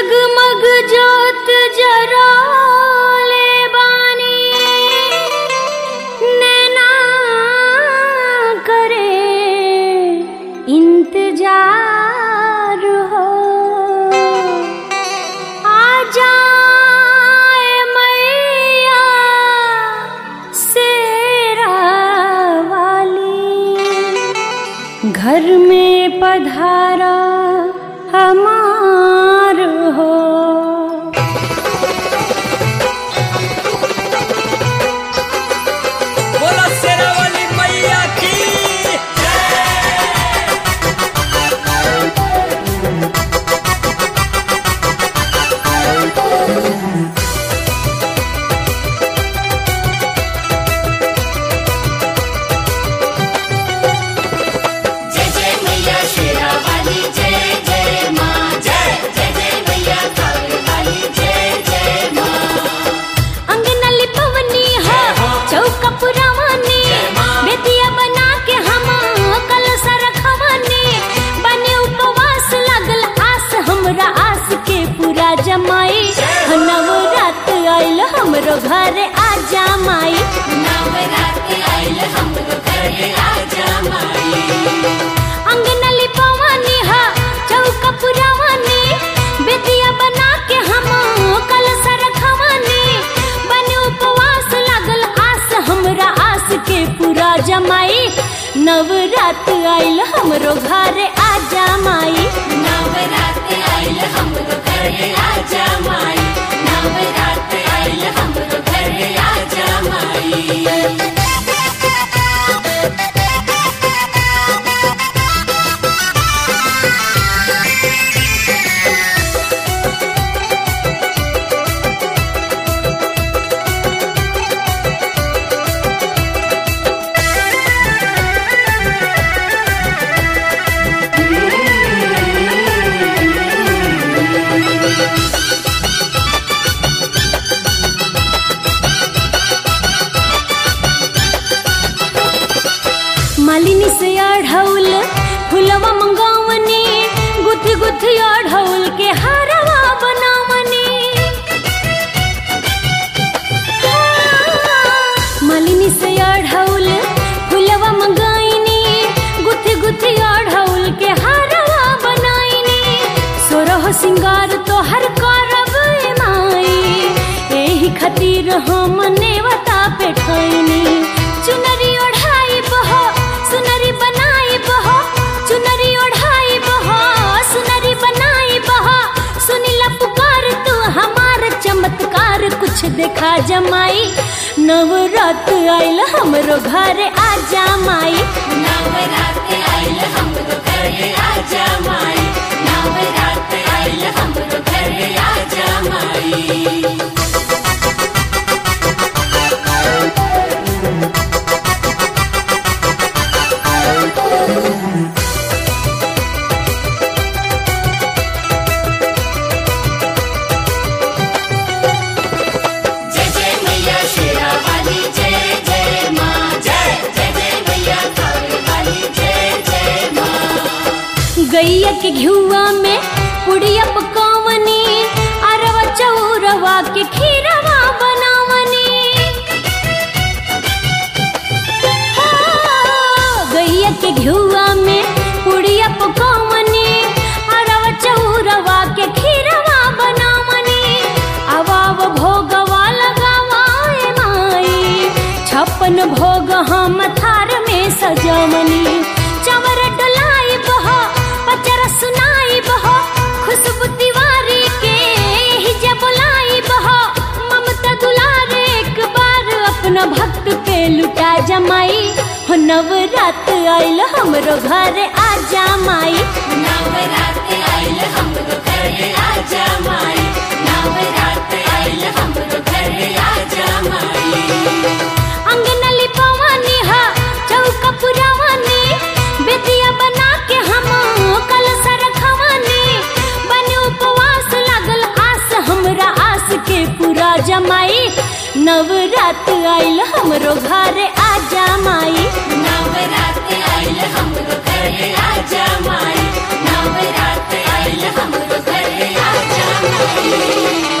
जगमग जोत जराले बानी नैना करे इंतजार हो आ जाए मैया शेरा वाली घर में पधारा हमार हो बोला शेरा वाली मैया की जय जय मैया शेरा वाली जय जय माँ जय जय जय मैया काली वाली जय जय माँ अंगना लिपवनी हो चौका पुरावनी बेदिया बना के हम कलश रखवनी बने उपवास लागल आस हमरा आस के पूरा जमाई नवरात आइल हमरो घर आजा माई नवरात आइल हमरो घरे आजा माई अंगना लिपवनी हो चौका पुरावनी बेदिया बना के हम कलश रखवनी बने उपवास लागल आस हमरा आस के पूरा जमाई नवरात आइल हमरो घर आजा माई नवरात आइल हमरो घरे आजा माई नवरात आइल हमरो घरे आजा माई मालिनी से अढ़ौल फुलवा मंगावनी गुथी गुथी अढ़ौल के हारवा बनावनी मालिनी से अढ़ौल फुलवा मंगाइनी गुथी गुथी अढ़ौल के हारवा बनाइनी सोरह सिंगार तो हर करब ए माई एही खातिर हम नेवता पे ठैनी चुनरी ओढ़ाई बहो सुनरी बनाई बहो चुनरी ओढ़ाई बहो सुनरी बनाई बहो सुनीला पुकार तू हमार चमत्कार कुछ देखा जमाई नवरात आइल हमरो घर आजा माई नवरात आइल हमरो घरे आजा माई नवरात आइल हमरो घरे आजा माई जय जय मैया शेरा वाली जय जय माँ जय जय जय मैया काली वाली जय जय माँ गैया के घिउआ में पुड़िया पकावनी अरवा चौरवा के खीरवा बनावनी हाँ, गैया के घिउआ में पुड़िया पकावनी अरवा चौरवा के खीरवा बनावनी अवाव भोगवा लगावाए माई छप्पन भोग हम थार में सजवनी चवर डोलाई बहो पचर सुनाई बहो खुशबू तिवारी के ही जे बुलाई बहो ममता दुलार एक बार अपना भक्त पे लुटा जमाई हो नवरात आइल हमरो घर आजा माई नवरात आइल हमरो घरे आजा माई नवरात आइल हमरो घरे आजा माई अंगना लिपवनी हा चौका पुरावनी बेदिया बना के हम कलश रखवनी बने उपवास लागल आस हमरा आस के पूरा जमाई नवरात आइल हमरो घर आजा माई नवरात आइल हमरो घरे आजा माई नवरात आइल हमरो घरे आजा माई माई